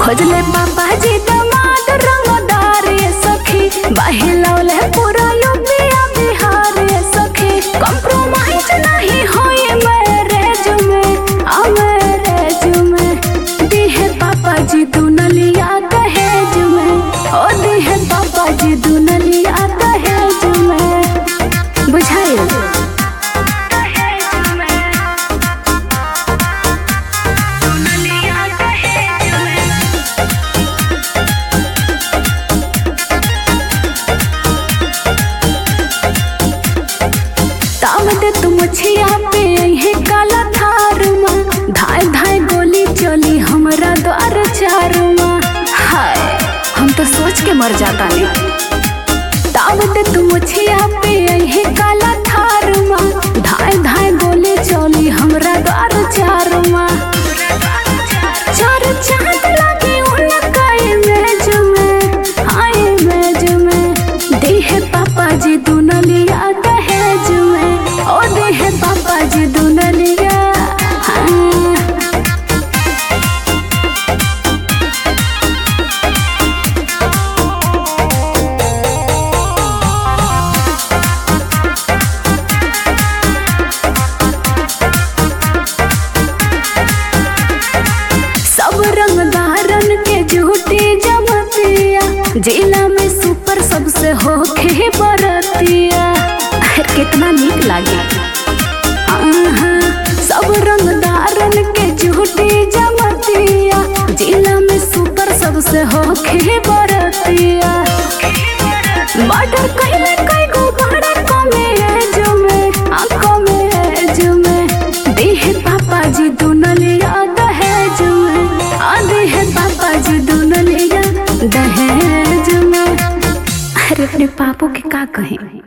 खोजले पापा जी दमाद रंगदार ये सखी बहिलौले पूरा यूपीया बिहार ये सखी कॉम्प्रोमाइज नहीं होई मैरिज में आ मैरिज में दिहे पापा जी दुनलिया दहेज में ओ दिहे पापा जी दुनलिया दहेज में बुझाइल ताम दे तुम छिया पे है काला थार में धाय धाय गोली चली हमरा द्वार चार में हाय हम तो सोच के मर जाता नहीं ताम दे तुम छिया पे है काला थार में धाय धाय गोली चली हमरा द्वार चार में चार चांद लगी उनका इमेज में हाँ इमेज में देह पापा जी दुनलिया दहेज में ओ देह पापा जी दुनलिया हाँ सब रंगदारन के झूठी जमतिया जिला में सुपर सबसे होके बरतिया कितना नीक लागे आहा, सब रंगदारन के झूठी जमतिया जिला में सुपर सबसे होके बरतिया मर्डर कहिले कई गो बड़ा कमे एज में आ कमे एज में देह पापा जी दुनलिया दहेज में आ देह पापा जी दुनलिया दहेज में अरे अपने पापो के का कहें